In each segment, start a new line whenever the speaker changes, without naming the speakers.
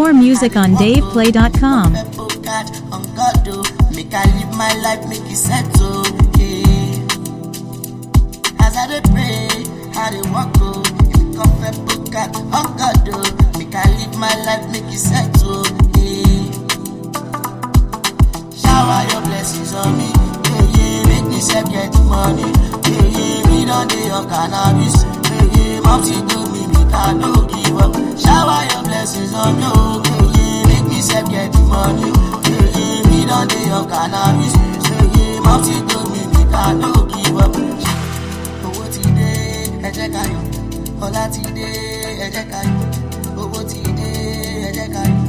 More music on DavePlay.com.
Pepper catch on God, oh. Make I live my life, make it settle. Yeah. As I dey pray, I dey walk, oh. Come pepper catch on God, oh. Make I live my life, make it settle. Yeah. Shower your blessings on me. Yeah, yeah. Make me self get the money. Yeah, yeah. Me don dey on cannabis. Yeah, yeah. Mom she told me make I no give up. Shower your blessings on me. Oh, yeah, yeah. Make me self get the money. Yeah, yeah. Me don dey on cannabis. Yeah, yeah. Mom she told me make I no give up. Owó ti dé, ẹ jẹ́ ká yọ̀. Ọlá ti dé, ẹ jẹ́ ká yọ̀. Owó ti dé, ẹ jẹ́ ká yọ̀.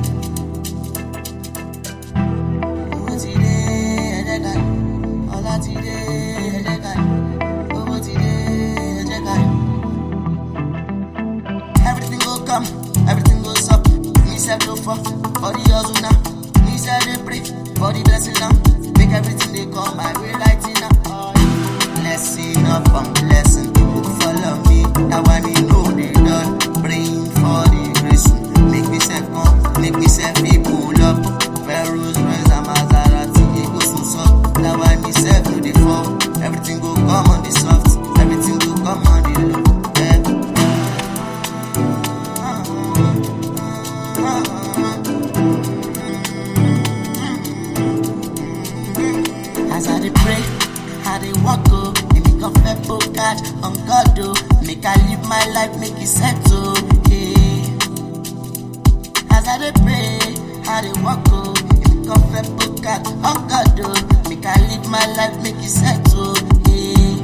Owó ti dé, ẹ jẹ́ ká yọ̀. Ọlá ti dé, ẹ jẹ́ ká yọ̀. Owó ti dé, ẹ jẹ́ ká yọ̀. Everything go come, everything goes up. Me self no fall for the hustle now. Me self dey pray for the blessing now. Make everything they come my way right now. Blessing upon blessing, who follow me. That one you know they done. Praying for the grace. Make me self come, make me self be pull up. Pharaoh's Rolls and Maserati, it go so soft. That one me self no dey fall. Everything go come on the soft, everything go come on the low. Yeah. As I dey pray, I dey walk oh, make me confess oh God on God oh, make I live my life, make it settle. Yeah. As I dey pray, I dey walk oh, make me confess oh God on God oh, make I live my life, make it settle. Yeah.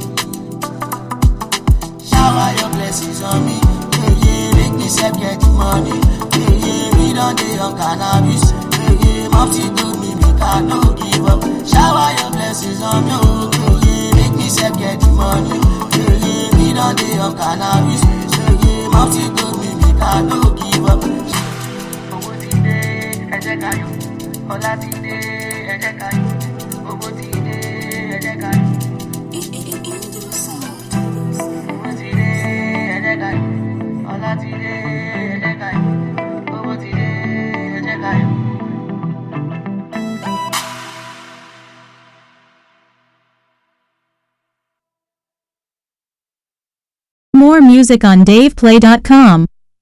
Shower your blessings on me. Yeah, yeah, make me self get the money. Yeah, yeah, me don dey on cannabis. Yeah, yeah, mom she told me make I no give up. Shower your blessings on me. Oh, yeah, yeah, make me self get the money. Yeah, yeah, me don dey on cannabis. Yeah, yeah, mom she told me make I no give up. Owó ti dé, ẹ jẹ́ ká yọ̀. Ọlá ti dé, ẹ jẹ́ ká yọ̀. Owó ti dé, ẹ jẹ́ ká yọ̀. Owó ti dé, ẹ jẹ́ ká yọ̀. Ọlá ti dé, ẹ jẹ́ ká yọ̀. Owó ti dé, ẹ jẹ́ ká yọ̀.
More music on DavePlay.com.